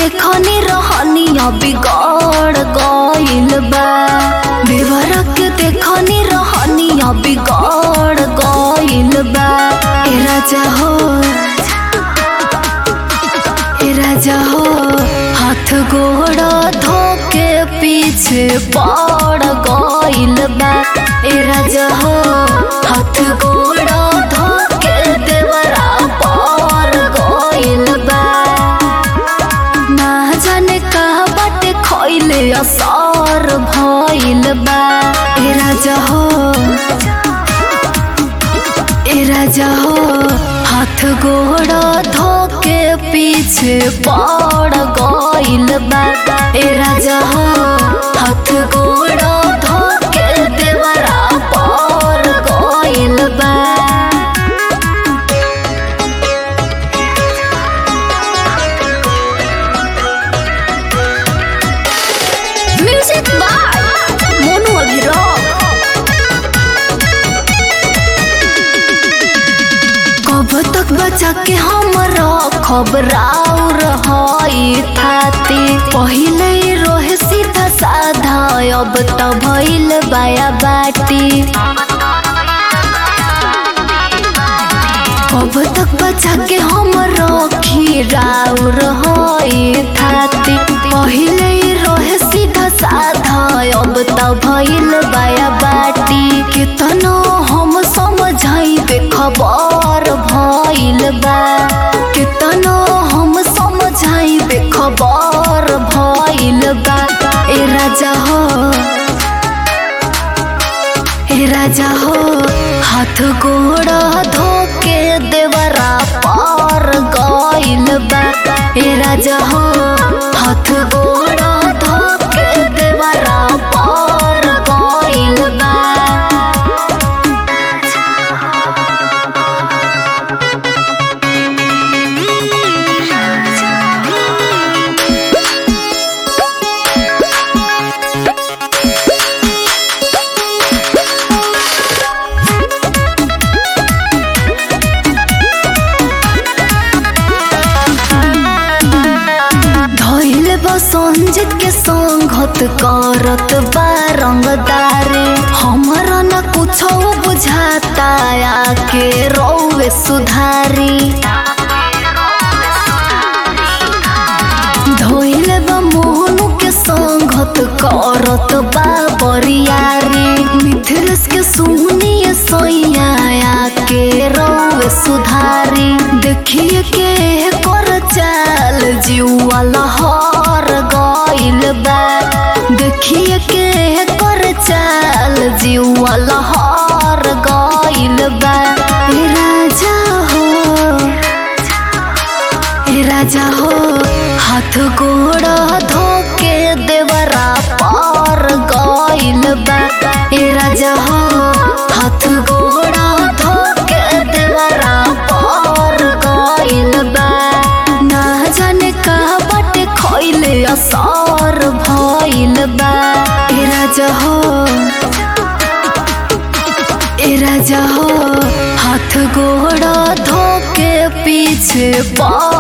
देखनी रहनिया बिगड़ गइल बा देवरा के देखनी रहनिया बिगड़ गइल बा ए राजा हो ए राजा हो हाथ गोड़ धोके पीछे पड़ गइल बा ए राजा हो हाथ गोड़ धोके देवरा पड़ गइल बा ना जाने कहा बाटे खइले असर भइल बा ए राजा हो ए राजा हो हाथ गोड़ धोके पीछे पड़ गइल बा ए राजा हो हाथ गोड़ धोके देवरा पड़ गइल बा म्यूजिक बाय मोनू अभिराम कब तक बचा के हम खबराउ रही थाती पहिले ही रोहे सीधा साधा अब त भइल बाया बाटी कब तक बचा के हम रखी राउ रही थाती पहिले ही रोहे सीधा साधा अब त भइल बाया बाटी केतनो हम समझाई खबर भइल बा केतनो हम समझाई खबर भइल बा ए राजा हो ए राजा हो हाथ गोड़ धोके देवरा पार गइल बा ए राजा हो हाथ गोड़ धोके देवरा पार गइल बा धइल बा संजित के संगत करत बा रंगदारी हमरा न कुछो बुझाता आके रौवे सुधारी धइल बा मोहनु के संगत करत बा बरियारी मिथिलेश के सुनिए सैया आके रौवे सुधारी देखिए के कर चाल जीवा लहर गइल बा देखिए के कर चाल जीवा लहर गइल बा ए राजा हो ए राजा हो हाथ गोड़ धोके देवरा पार गइल बा ए राजा हो हाथ गोड़ धोके देवरा पार गइल बा ना जाने कहा बाटे खइले असर भइल बा ए राजा हो ए राजा हो हाथ गोड़ धोके पीछे पड़